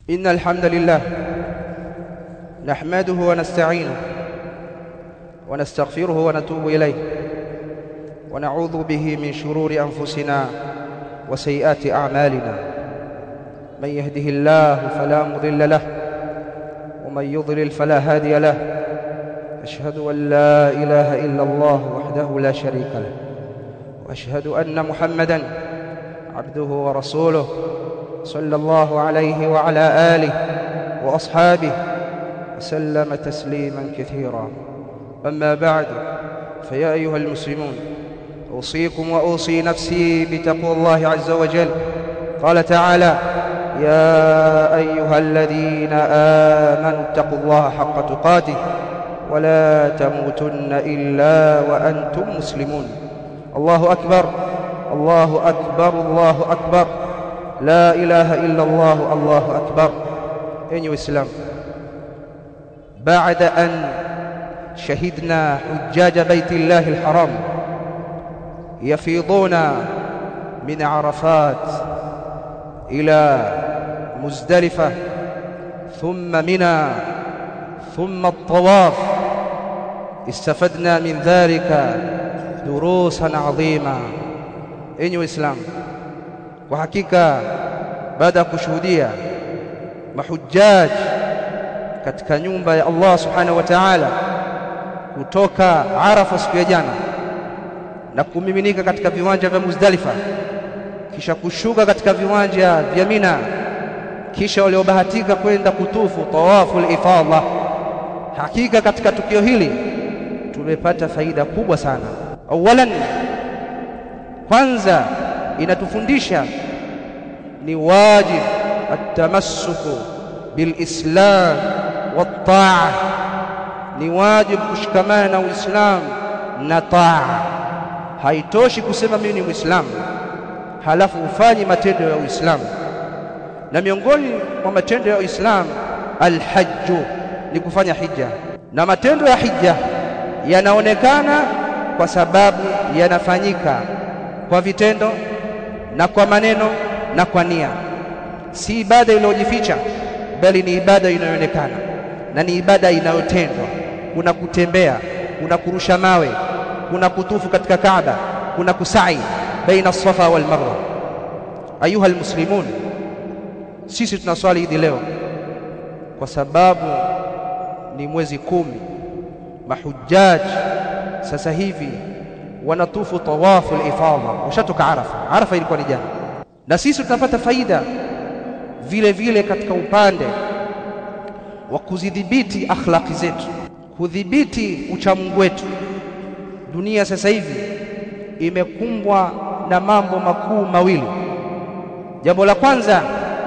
إن الحمد لله نحمده ونستعينه ونستغفره ونتوب إليه ونعوذ به من شرور أنفسنا وسيئات أعمالنا من يهده الله فلا مضل له ومن يضلل فلا هادي له أشهد أن لا إله إلا الله وحده لا شريك له وأشهد أن محمدًا عبده ورسوله صلى الله عليه وعلى آله وأصحابه وسلم تسليما كثيرا أما بعد فيا أيها المسلمون أوصيكم وأوصي نفسي بتقوى الله عز وجل قال تعالى يا أيها الذين آمنوا اتقوا الله حق تقاته ولا تموتن إلا وأنتم مسلمون الله أكبر الله أكبر الله أكبر لا إله إلا الله الله أكبر أيها الإسلام بعد أن شهدنا حجاج بيت الله الحرام يفيضون من عرفات إلى مزدلفة ثم منى ثم الطواف استفدنا من ذلك دروسا عظيمة enyi waislamu kwa hakika baada ya kushuhudia mahujaji katika nyumba ya Allah subhanahu wa ta'ala kutoka Arafa siku ya jana na kumiminika katika viwanja vya Muzdalifa kisha kushuka katika viwanja vya Mina kisha waliobahatika kwenda kutufu tawafu al-ifadha hakika katika tukio hili tumepata faida kubwa sana awalan kwanza inatufundisha ni wajib atamassuku bilislam wataa ni wajib kushikamana na uislamu na taa haitoshi kusema mimi ni muislamu halafu ufanye matendo ya uislamu na miongoni mwa matendo ya uislamu alhajju ni kufanya hija na matendo ya hija yanaonekana kwa sababu yanafanyika kwa vitendo na kwa maneno na kwa nia si ibada iliyojificha bali ni ibada inayoonekana na ni ibada inayotendwa kuna kutembea kuna kurusha mawe kuna kutufu katika Kaaba kuna kusai baina Safa wal Marwa ayuha almuslimun sisi tunaswali hidi leo kwa sababu ni mwezi kumi mahujaji sasa hivi wanatufu tawafu al-ifadha washatoka Arafa Arafa ilikuwa ni jana na sisi tunapata faida vile vile katika upande wa kuzidhibiti akhlaqi zetu kudhibiti uchamungu wetu dunia sasa hivi imekumbwa na mambo makuu mawili jambo la kwanza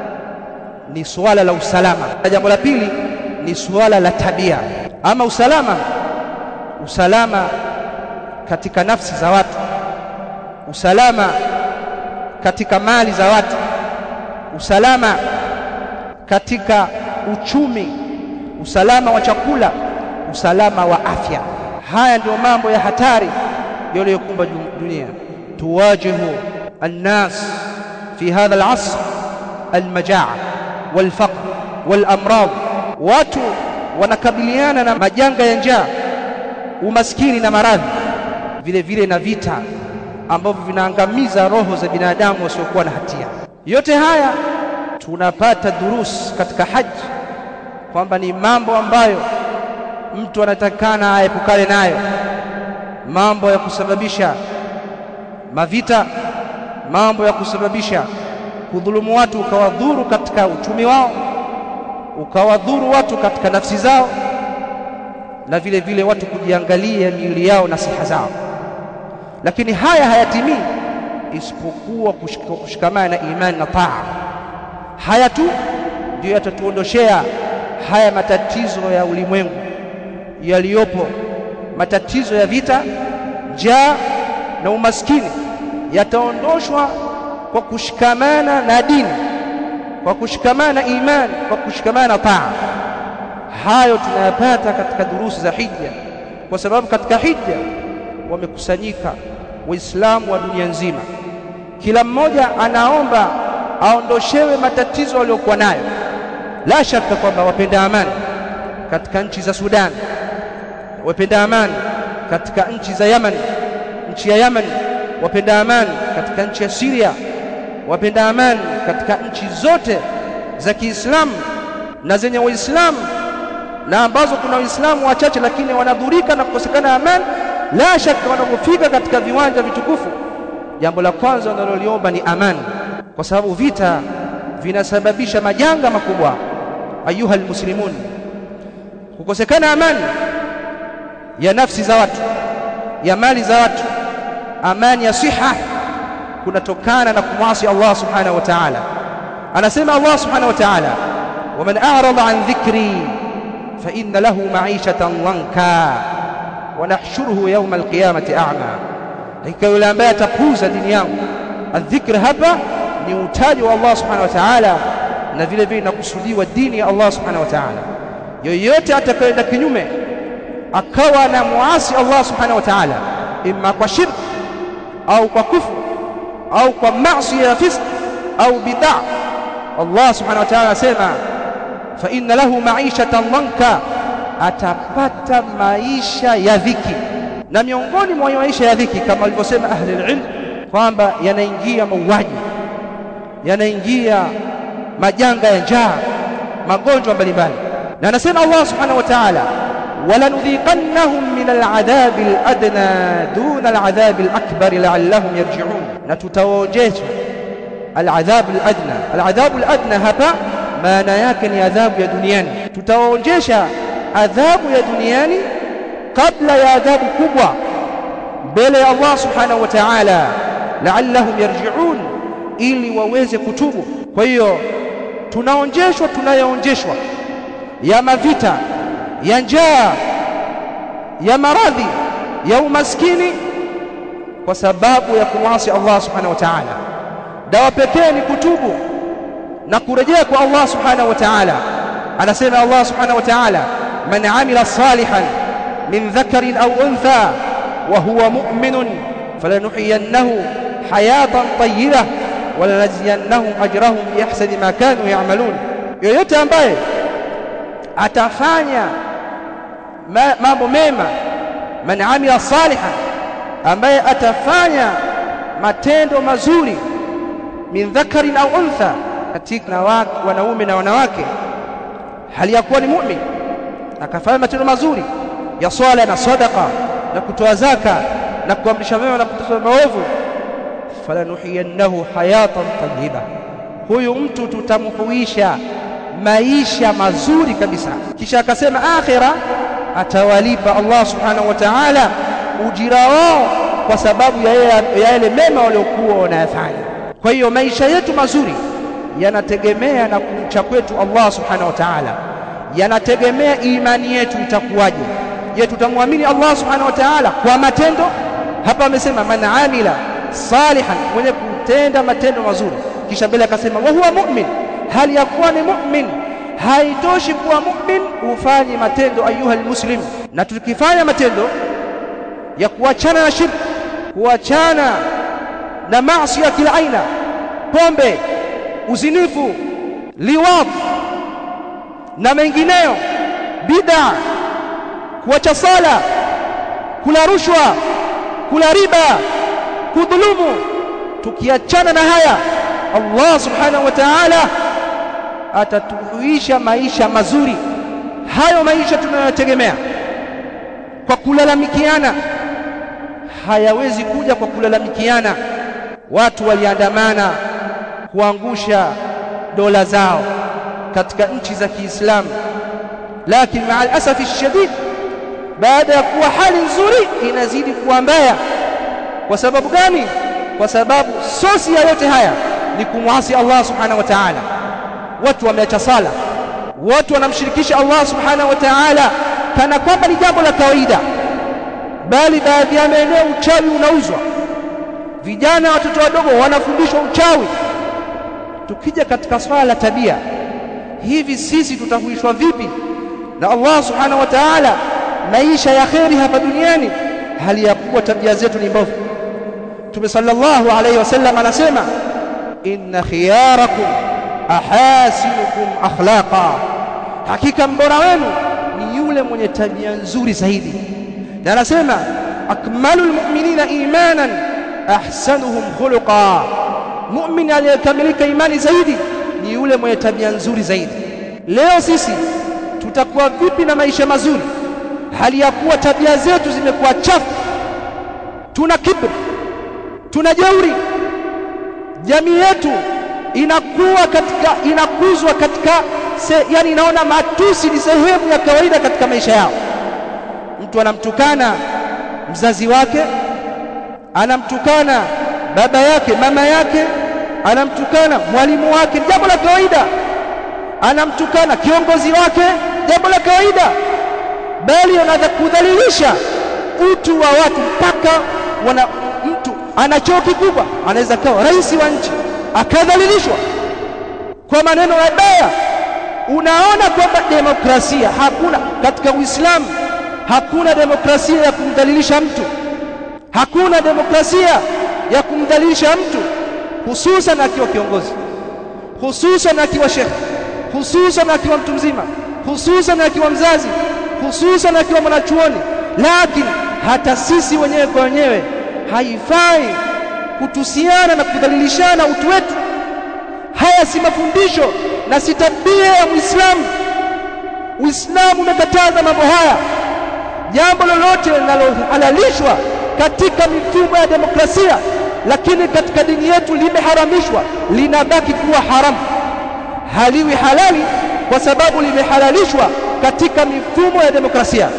ni suala la usalama na jambo la pili ni suala la tabia ama usalama usalama katika nafsi za watu usalama katika mali za watu usalama katika uchumi usalama wa chakula usalama wa afya haya ndio mambo ya hatari yaliyokumba dunia tuwajihu الناس في هذا العصر المجاعة والفقر والأمراض watu wanakabiliana na majanga ya njaa umaskini na maradhi vile vile na vita ambavyo vinaangamiza roho za binadamu wasiokuwa na hatia. Yote haya tunapata durus katika haji kwamba ni mambo ambayo mtu anatakana aepukane nayo, mambo ya kusababisha mavita, mambo ya kusababisha kudhulumu watu, ukawadhuru katika uchumi wao, ukawadhuru watu katika nafsi zao, na vile vile watu kujiangalia miili yao na siha zao lakini haya hayatimii isipokuwa kushikamana na imani na taa haya tu ndio yatatuondoshea haya matatizo ya ulimwengu yaliyopo matatizo ya vita njaa na umaskini yataondoshwa kwa kushikamana na dini kwa kushikamana na imani kwa kushikamana na taa hayo tunayapata katika durusi za hija kwa sababu katika hija wamekusanyika waislamu wa dunia nzima kila mmoja anaomba aondoshewe matatizo aliyokuwa nayo la shaka kwamba wapenda amani katika nchi za Sudan, wapenda amani katika nchi za Yaman, nchi ya Yaman, wapenda amani katika nchi ya Syria, wapenda amani katika nchi zote za Kiislamu na zenye Waislamu na ambazo kuna Waislamu wachache lakini wanadhurika na kukosekana amani, la shaka wanapofika katika viwanja vitukufu, jambo la kwanza wanaloliomba ni amani, kwa sababu vita vinasababisha majanga makubwa. Ayuha almuslimun, kukosekana amani ya nafsi za watu, ya mali za watu, amani ya siha kunatokana na kumwasi Allah subhanahu wa ta'ala. Anasema Allah subhanahu wa ta'ala, waman a'rada an dhikri fa inna lahu ma'ishatan dhanka wa nahshuruhu yawma alqiyamati a'ma, hakika yule ambaye atapuuza dini yangu. Adhikr hapa ni utaji wa Allah subhanahu wa ta'ala, na vile vile inakusudiwa dini ya Allah subhanahu wa ta'ala. Yoyote atakayeenda kinyume akawa na muasi Allah subhanahu wa ta'ala, imma kwa shirk au kwa kufru au kwa maasi ya fisq au bid'a, Allah subhanahu wa ta'ala anasema fa inna lahu ma'ishatan dhanka, atapata maisha ya dhiki. Na miongoni mwa maisha ya dhiki kama walivyosema ahli ilm kwamba yanaingia mauaji, yanaingia majanga ya njaa, magonjwa mbalimbali. Na anasema Allah subhanahu wa ta'ala walanudhiqannahum min al'adhabi al'adna duna al'adhabi al'akbar la'allahum yarji'un, na tutawaonjesha al'adhabu al'adna. Al'adhabu al'adna hapa maana yake ni adhabu ya duniani. Tutawaonjesha adhabu ya duniani kabla ya adhabu kubwa mbele ya Allah subhanahu wa ta'ala, la'allahum yarji'un, ili waweze kutubu. Kwa hiyo tunaonjeshwa, tunayoonjeshwa ya mavita ya njaa ya maradhi ya umaskini kwa sababu ya kumwasi Allah subhanahu wa ta'ala. Dawa pekee ni kutubu na kurejea kwa Allah subhanahu wa ta'ala. Anasema Allah subhanahu wa ta'ala, man amila salihan min dhakarin au untha wa huwa mu'minun falanuhyiyannahu hayatan tayyibah walanajziyannahum ajrahum biahsani ma kanu ya'malun, yoyote ambaye atafanya mambo mema, man amila salihan, ambaye atafanya matendo mazuri, min dhakarin au untha, katika wanaume na wanawake, hali ya kuwa ni mu'min, akafanya matendo mazuri ya swala na sadaqa na kutoa zaka na kuamrisha mema na kukataza maovu, falanuhiyannahu hayatan tayyiba, huyu mtu tutamhuisha maisha mazuri kabisa. Kisha akasema akhira atawalipa Allah subhanahu wa ta'ala ujira wao kwa sababu ya yale mema waliokuwa wanayafanya. Kwa hiyo maisha yetu mazuri yanategemea na kumcha kwetu Allah subhanahu wa ta'ala, yanategemea imani yetu itakuwaje. Je, tutamwamini Allah subhanahu wa ta'ala kwa matendo? Hapa amesema man amila salihan, mwenye kutenda matendo mazuri. Kisha mbele akasema wa huwa mu'min, hali ya kuwa ni mu'min haitoshi kuwa mu'min ufanye matendo ayuha almuslim. Na tukifanya matendo ya kuachana na shirki, kuachana na maasi ya kila aina, pombe, uzinifu, liwat na mengineyo, bid'a, kuacha sala, kula rushwa, kula riba, kudhulumu, tukiachana na haya Allah subhanahu wa ta'ala atatuhuisha maisha mazuri. Hayo maisha tunayotegemea kwa kulalamikiana hayawezi kuja kwa kulalamikiana. Watu waliandamana kuangusha dola zao katika nchi za Kiislamu, lakini maa alasafi shadid, baada ya kuwa hali nzuri inazidi kuwa mbaya. Kwa sababu gani? Kwa sababu sosi ya yote haya ni kumwasi Allah subhanahu wa ta'ala. Watu wameacha sala, watu wanamshirikisha Allah subhanahu wa ta'ala kana kwamba ni jambo la kawaida, bali baadhi ya maeneo uchawi unauzwa. Vijana watoto wadogo wanafundishwa uchawi. Tukija katika swala la tabia, hivi sisi tutahuishwa vipi na Allah subhanahu wa ta'ala maisha ya kheri hapa duniani, hali ya kuwa tabia zetu ni mbovu? Mtume sallallahu alayhi wasallam anasema inna khiyarakum ahasinukum akhlaqa hakika mbora wenu ni yule mwenye tabia nzuri zaidi na anasema akmalul mu'minina imanan ahsanuhum khuluqa mu'min aliyekamilika imani zaidi ni yule mwenye tabia nzuri zaidi leo sisi tutakuwa vipi na maisha mazuri hali ya kuwa tabia zetu zimekuwa chafu tuna kibri tuna jeuri jamii yetu inakuwa katika inakuzwa katika se, yani inaona matusi ni sehemu ya kawaida katika maisha yao mtu anamtukana mzazi wake anamtukana baba yake mama yake anamtukana mwalimu wake jambo la kawaida anamtukana kiongozi wake jambo la kawaida bali anaweza kudhalilisha utu wa watu mpaka wana mtu ana cheo kikubwa anaweza kawa rais wa nchi akadhalilishwa kwa maneno mabaya unaona kwamba demokrasia hakuna katika Uislamu hakuna demokrasia ya kumdhalilisha mtu hakuna demokrasia ya kumdhalilisha mtu hususan akiwa kiongozi hususan akiwa shekhi hususan akiwa mtu mzima hususan akiwa mzazi hususan akiwa mwanachuoni lakini hata sisi wenyewe kwa wenyewe haifai kutusiana na kudhalilishana utu wetu haya si mafundisho na si tabia ya Muislamu Uislamu umekataza mambo haya jambo lolote linalohalalishwa katika mifumo ya demokrasia lakini katika dini yetu limeharamishwa linabaki kuwa haramu haliwi halali kwa sababu limehalalishwa katika mifumo ya demokrasia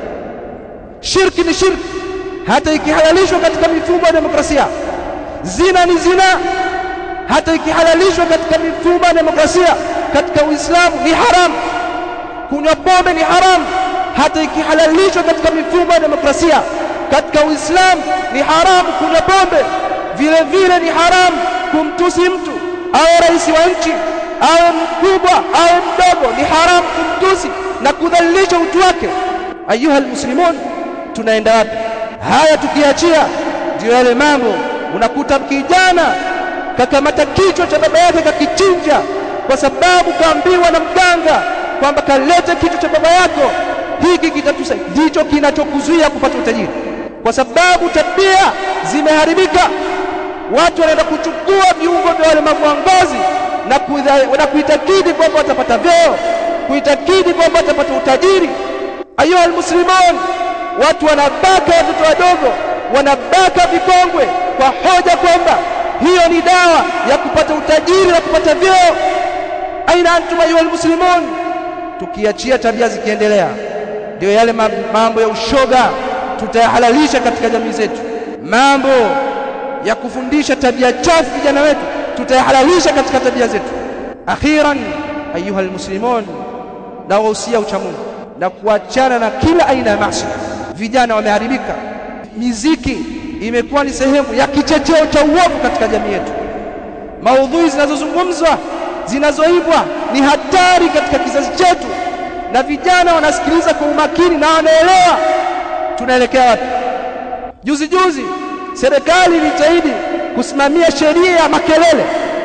shirki ni shirki hata ikihalalishwa katika mifumo ya demokrasia zina ni zina hata ikihalalishwa katika mifumo ya demokrasia katika Uislamu ni haramu kunywa pombe ni haramu hata ikihalalishwa katika mifumo ya demokrasia katika Uislamu ni haramu kunywa pombe vile vile ni haramu kumtusi mtu awe rais wa nchi awe mkubwa awe mdogo ni haramu kumtusi na kudhalilisha utu wake ayuha almuslimun tunaenda wapi haya tukiachia ndio yale mambo unakuta kijana kakamata kichwa cha baba yake kakichinja kwa sababu kaambiwa na mganga kwamba kalete kichwa cha baba yako hiki kitatusa ndicho kinachokuzuia kupata utajiri kwa sababu tabia zimeharibika watu wanaenda kuchukua viungo vya walemavu wa ngozi na, na kuitakidi kwamba watapata vyeo kuitakidi kwamba watapata utajiri ayuha almuslimun watu wanabaka watoto wadogo wanabaka vikongwe kwa hoja kwamba hiyo ni dawa ya kupata utajiri na kupata vyeo aina antum ayuha almuslimun tukiachia tabia zikiendelea ndio yale mambo ya ushoga tutayahalalisha katika jamii zetu mambo ya kufundisha tabia chafu vijana wetu tutayahalalisha katika tabia zetu akhiran ayuha almuslimun na wahusia uchamungu na kuachana na kila aina ya maasi vijana wameharibika miziki imekuwa ni sehemu ya kichocheo cha uovu katika jamii yetu maudhui zinazozungumzwa zinazoibwa ni hatari katika kizazi chetu na vijana wanasikiliza kwa umakini na wanaelewa tunaelekea wapi juzi juzi serikali ilijitahidi kusimamia sheria ya makelele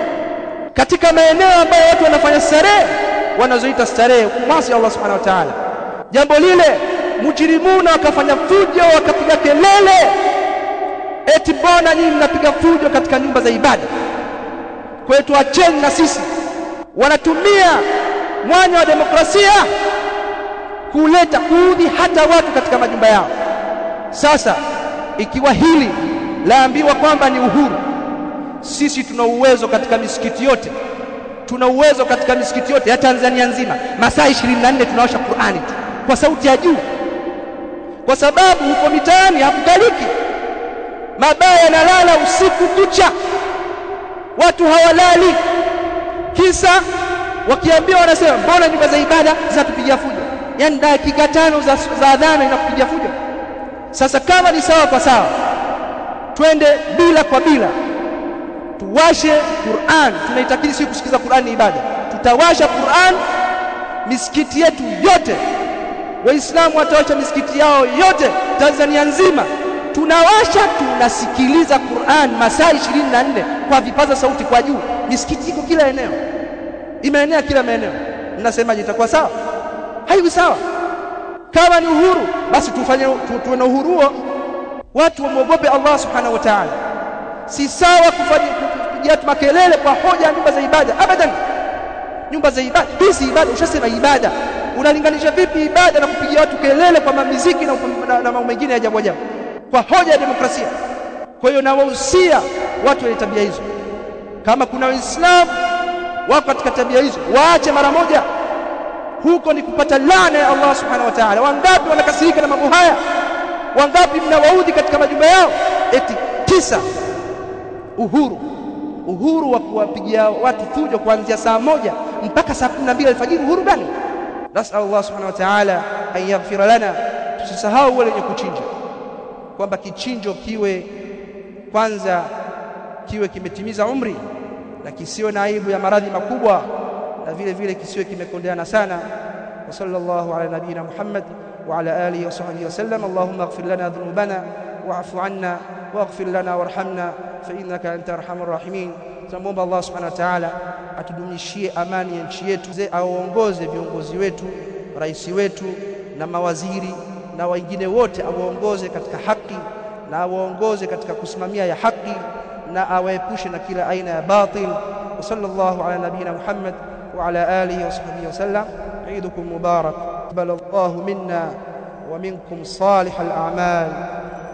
katika maeneo ambayo watu wanafanya starehe wanazoita starehe kumwasi Allah subhanahu wa ta'ala jambo lile mujrimuna wakafanya fujo wakapiga kelele eti mbona nyinyi mnapiga fujo katika nyumba za ibada kwa hiyo tuacheni na sisi wanatumia mwanya wa demokrasia kuleta kuudhi hata watu katika majumba yao sasa ikiwa hili laambiwa kwamba ni uhuru sisi tuna uwezo katika misikiti yote tuna uwezo katika misikiti yote ya Tanzania nzima masaa 24 tunaosha Qur'ani tu kwa sauti ya juu kwa sababu huko mitaani hakukaliki mabaya yanalala usiku kucha watu hawalali kisa wakiambiwa wanasema mbona nyumba za ibada zinatupigia fujo yani dakika tano za, za adhana inakupigia fujo sasa kama ni sawa kwa sawa twende bila kwa bila tuwashe Qur'an tunaitakidi si kusikiza Qur'an ni ibada tutawasha Qur'an misikiti yetu yote waislamu watawasha misikiti yao yote Tanzania nzima tunawasha tunasikiliza Qur'an masaa 24 kwa vipaza sauti kwa juu misikiti iko kila eneo imeenea kila maeneo mnasemaje itakuwa sawa haiwi sawa kama ni uhuru basi tufanye tu, tuwe na uhuru huo watu wamwogope Allah subhanahu wa ta'ala si sawa kufanya kupigia makelele kwa hoja nyumba za ibada abadan nyumba za ibada hizi ibada ushasema ibada unalinganisha vipi ibada na kupigia watu kelele kwa mamiziki na, na, na mambo mengine ya ajabu ajabu kwa hoja ya demokrasia kwa hiyo nawahusia watu wenye tabia hizo kama kuna waislamu wako katika tabia hizo waache mara moja huko ni kupata laana ya Allah subhanahu wa ta'ala wangapi wanakasirika na mambo haya wangapi mnawaudhi katika majumba yao eti tisa uhuru uhuru wa kuwapigia watu fujo kuanzia saa moja mpaka saa 12 alfajiri uhuru gani nasal Allah subhanahu wa ta'ala an yaghfira lana tusisahau wale wenye kuchinja kwamba kichinjo kiwe kwanza kiwe kimetimiza umri na kisiwe na aibu ya maradhi makubwa na vile vile kisiwe kimekondeana sana wa sallallahu ala nabina Muhammad wa ala alihi wa sahbihi wasallam Allahumma ighfir lana dhunubana wa'fu 'anna waghfir lana warhamna fa innaka anta arhamur rahimin tunamwomba Allah subhanahu wa ta'ala atudumishie amani ya nchi yetu awaongoze viongozi wetu rais wetu na mawaziri na wengine wote awaongoze katika haki na awaongoze katika kusimamia ya haki na awaepushe na kila aina ya batil wa sallallahu ala nabina Muhammad wa ala alihi wa sahbihi wasallam عيدكم مبارك قبل الله منا ومنكم صالح الأعمال